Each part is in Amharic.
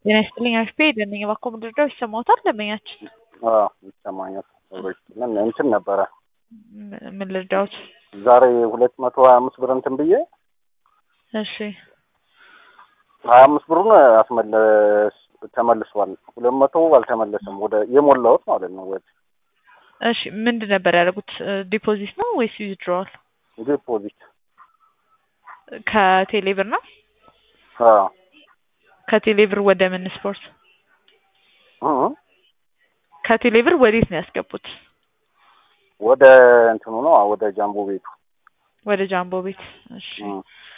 ጤና ይስጥልኝ አሽፔ ደነኝ እባክዎ ምንድነው ይሰማዎታል? ደንበኛችን አዎ ይሰማኛል። ምን እንትን ነበረ ም- ምን ልርዳዎት? ዛሬ ሁለት መቶ ሀያ አምስት ብር እንትን ብዬ እሺ ሀያ አምስት ብሩን አስመለስ ተመልሷል። ሁለት መቶ አልተመለሰም። ወደ የሞላሁት ማለት ነው። ወደ እሺ ምንድን ነበር ያደረጉት? ዲፖዚት ነው ወይስ ዊዝድሮዋል? ዲፖዚት ከቴሌ ብር ነው? አዎ ከቴሌ ብር ወደ ምን ስፖርት? እ እ ከቴሌ ብር ወዴት ነው ያስገቡት? ወደ እንትኑ ነው ወደ ጃምቦ ቤቱ ወደ ጃምቦ ቤት። እሺ እ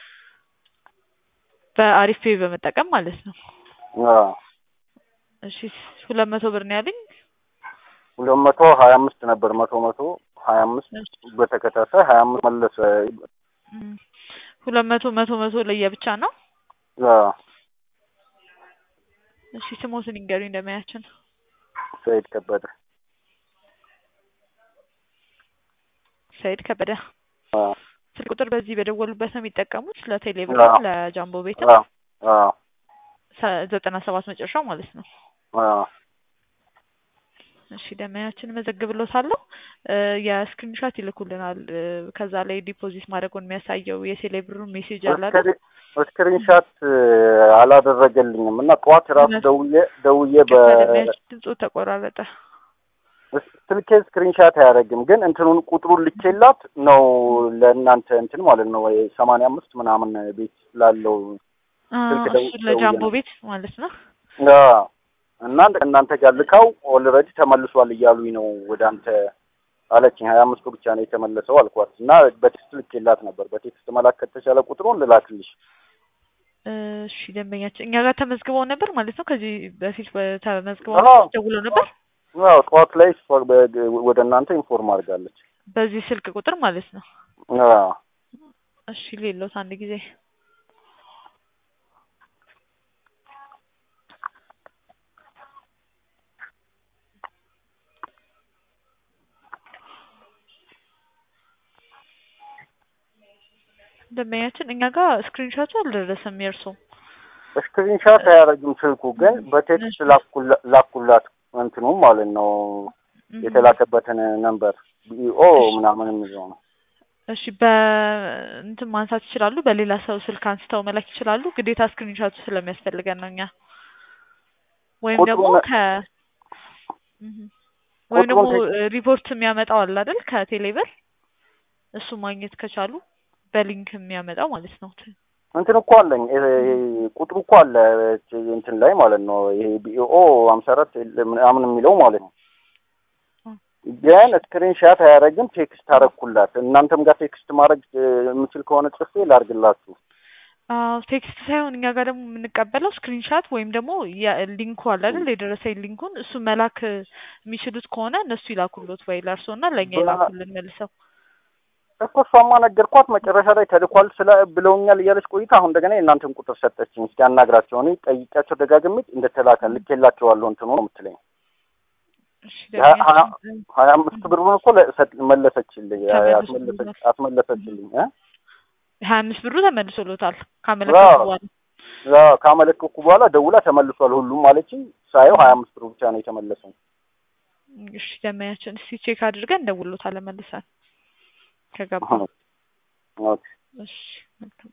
በአሪፍ ፔይ በመጠቀም ማለት ነው። አዎ እሺ ሁለት መቶ ብር ነው ያሉኝ። ሁለት መቶ ሀያ አምስት ነበር መቶ መቶ ሀያ አምስት በተከታታይ ሀያ አምስት መለሰ። እም፣ ሁለት መቶ መቶ መቶ ለየብቻ ነው። አዎ እሺ ስሞትን ይንገሩኝ እንደማያችን። ሰይድ ከበደ ሰይድ ከበደ። አዎ ስልክ ቁጥር በዚህ በደወሉበት ነው የሚጠቀሙት ለቴሌ ብር አዎ። ለጃምቦ ቤት አዎ አዎ ዘጠና ሰባት መጨረሻው ማለት ነው። አዎ እሺ ደመያችን መዘግብሎታለሁ። እ የስክሪንሾት ይልኩልናል። እ ከዛ ላይ ዲፖዚት ማድረጉን የሚያሳየው የቴሌ ብሩን ሜሴጅ አለ አይደል? ስክሪንሻት አላደረገልኝም እና ጠዋት ራሱ እውነት? ደውዬ ደውዬ በ ከደመያችን ድምፁ ተቆራረጠ። ስልኬ ስክሪንሻት አያደርግም፣ ግን እንትኑን ቁጥሩን ልኬላት ነው ለእናንተ እንትን ማለት ነው ወይ ሰማንያ አምስት ምናምን ቤት ላለው አ፣ ስልክ ደው- እሱ ለጃምቦ ደውዬ ነው። ቤት ማለት ነው። አዎ። እና እናንተ ጋር ልካው ኦልሬዲ ተመልሷል እያሉኝ ነው ወደ አንተ አለችኝ። ሀያ አምስቱ ብቻ ነው የተመለሰው አልኳት እና በቴክስት ልኬላት ነበር። በቴክስት መላክ ከተቻለ ቁጥሩን ልላክልሽ። እሺ ደንበኛችን እኛ ጋር ተመዝግበው ነበር ማለት ነው። ከዚህ በፊት በ- ተመዝግበው አዎ። ነበር፣ ደውለው ነበር አዎ ጠዋት ላይ እሷ በ- ወደ እናንተ ኢንፎርም አድርጋለች። በዚህ ስልክ ቁጥር ማለት ነው። አዎ እሺ ሌሎት አንድ ጊዜ ደንበኛችን እኛ ጋር ስክሪንሾቱ አልደረሰም የእርሶ ስክሪንሻት አያደርግም ስልኩ ግን በቴክስት ላኩላ- ላኩላት እንትኑ ማለት ነው የተላከበትን ነምበር ቢኦ ምናምን የሚለው ነው። እሺ በእንትን ማንሳት ይችላሉ። በሌላ ሰው ስልክ አንስተው መላክ ይችላሉ። ግዴታ ስክሪንሾቱ ስለሚያስፈልገን ነው እኛ ወይም ደግሞ ቁጥሩን- ከ እህ ወይም ደግሞ ቁጥሩን እ ሪፖርት የሚያመጣው አለ አይደል ከቴሌብር እሱ ማግኘት ከቻሉ በሊንክ የሚያመጣው ማለት ነው። እንትን እኮ አለኝ ይሄ ቁጥሩ እኮ አለ እንትን ላይ ማለት ነው። ይሄ ቢኦ ሀምሳ አራት ምናምን የሚለው ማለት ነው። ግን ስክሪንሻት አያደርግም። ቴክስት አደረግኩላት። እናንተም ጋር ቴክስት ማድረግ እ, የምችል ከሆነ ጽፌ ላድርግላችሁ። አዎ ቴክስት ሳይሆን እኛ ጋር ደግሞ የምንቀበለው ስክሪንሻት ወይም ደግሞ ሊንኩ አለ አይደል የደረሰኝ ሊንኩን እሱ መላክ የሚችሉት ከሆነ እነሱ ይላኩሎት ወይ ለእርስዎ እና ለእኛ በ- ይላኩልን መልሰው። እኮ እሷማ ነገርኳት። መጨረሻ ላይ ተልኳል ስለ ብለውኛል እያለች ቆይታ አሁን እንደገና የእናንተን ቁጥር ሰጠችኝ። እስኪ አናግራቸው። እኔ ጠይቂያቸው ደጋግሜ እንደተላከ ልኬላቸዋለሁ እንትኑ ነው የምትለኝ። እሺ ሀያ ደንበኛችን ሀያ አምስት ብሩን እኮ ለሰጥ- መለሰችልኝ ተመልሶልታል። አስመለሰች አስመለሰችልኝ እ ሀያ አምስት ብሩ ተመልሶሎታል ካመለከቱ አዎ። በኋላ። ያው ካመለከኩ በኋላ ደውላ ተመልሷል ሁሉም አለችኝ። ሳየው ሀያ አምስት ብሩ ብቻ ነው የተመለሰው። እሺ ደንበኛችን እስቲ ቼክ አድርገን እንደውሎታለን መልሰን ከገባ። ኦኬ። እሺ መልካም